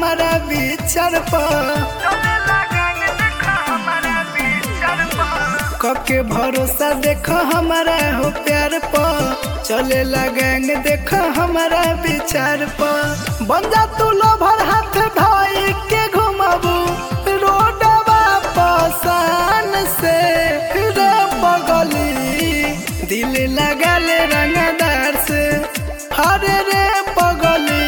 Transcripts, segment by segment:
हमारा विचार पर कके भरोसा देखो हमारा हो प्यार पर चले गैंग देखो हमारा विचार पर बन जा तू लोभर हाथ भाई के घुमाबू रोडवा पसान से रे पगली दिल लगा ले रंगदार से हरे रे पगली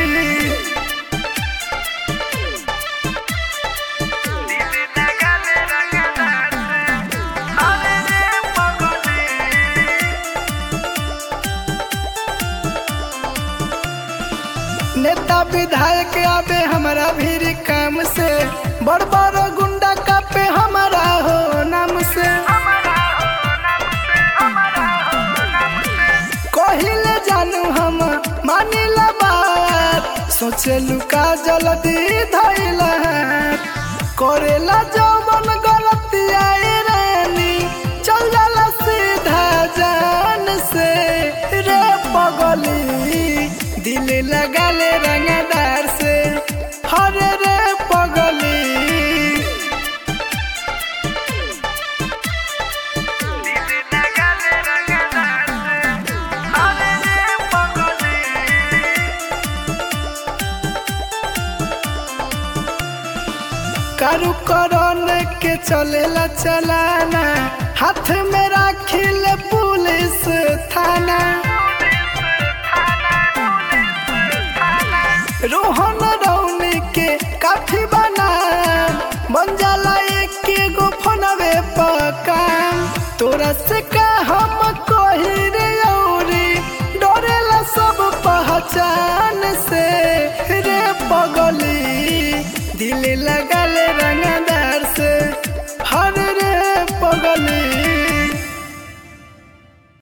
नेता विधायक आवे हमारा भीड़ काम से बड़ बड़ गुंडा कापे हमारा हो नाम से कहिले जानू हम मानिला बात सोचलू का जल्दी धैला करेला जवन गलती आए रानी चल जाला सीधा जान से रे पगली दिल लगा ले रंगदार से हरे रे पगली कारू करण के चलेला चलाना हाथ में राखिल पुलिस थाना रोहन रौनी के काफी बना बन जाला एक गो फोनवे पर काम तोरा से का हम कही रे औरी डरेला सब पहचान